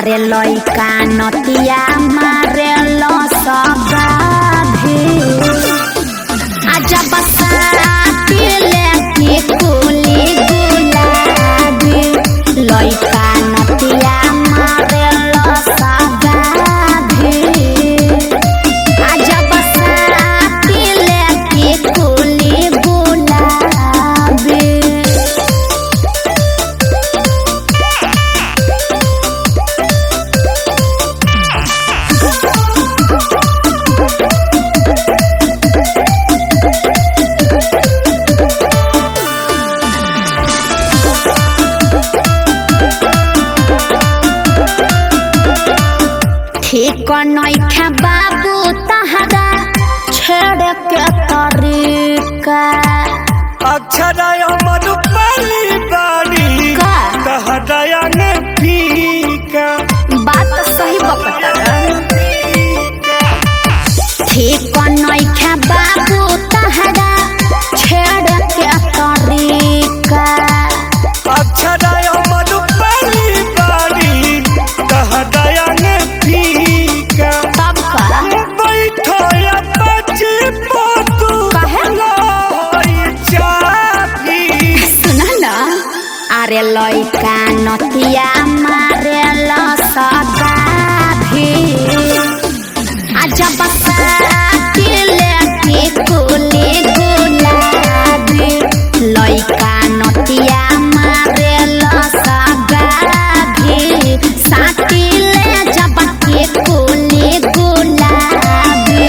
अरे लइका नतिया मारे लो सगाधी आजा बसाती लेके कुली गुलाबी लइका नतिया मारे लो सगाधी आजा बसाती लेके कुली गुलाबी ठीक नइखे बाबू तहरा छेड़ के तरीका अक्षरय मधुपाली बाड़ी का? कहदया ने पीका बात सही बकता ठीक नइखे बाबू तहरा छेड़ के तरीका अक्षरय मधुपाली बाड़ी कहदया ने पीका तब का बैठो या बच्ची पोतू काहे? होई चाही सुन न अरे लइका नतिया मारे ल सगाभी आजा बसाती लेके कुली गुलाबी लइका नतिया मारे ल सगाभी साथी ले जब के कुली गुलाबी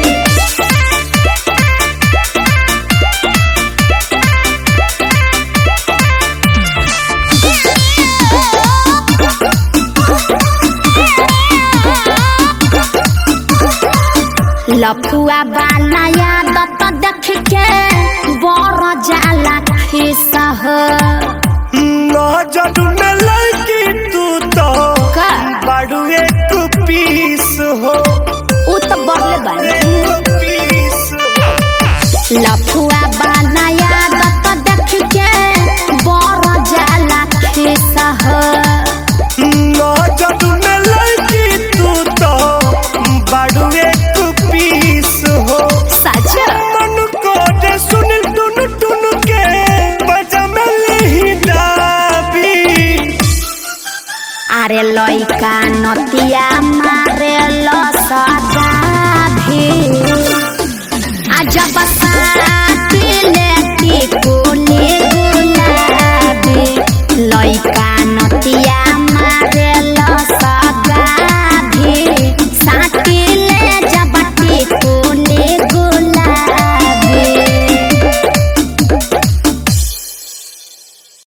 लफुआ वाला यादत देख के बड़ जाला खिसा हो नजर में लगी तू तो का बाड़ू एक पीस हो उ तो बड़ले बानी एक पीस हो लफुआ वाला यादत देख के बड़ जाला खिसा हो नजर में लगी तू तो बाड़ू एक पीस हो सच मन को दे सुन टुन टुन के बजा में लही डाबी अरे लइका नतिया मारे ल सगाभी आजा बसाती ले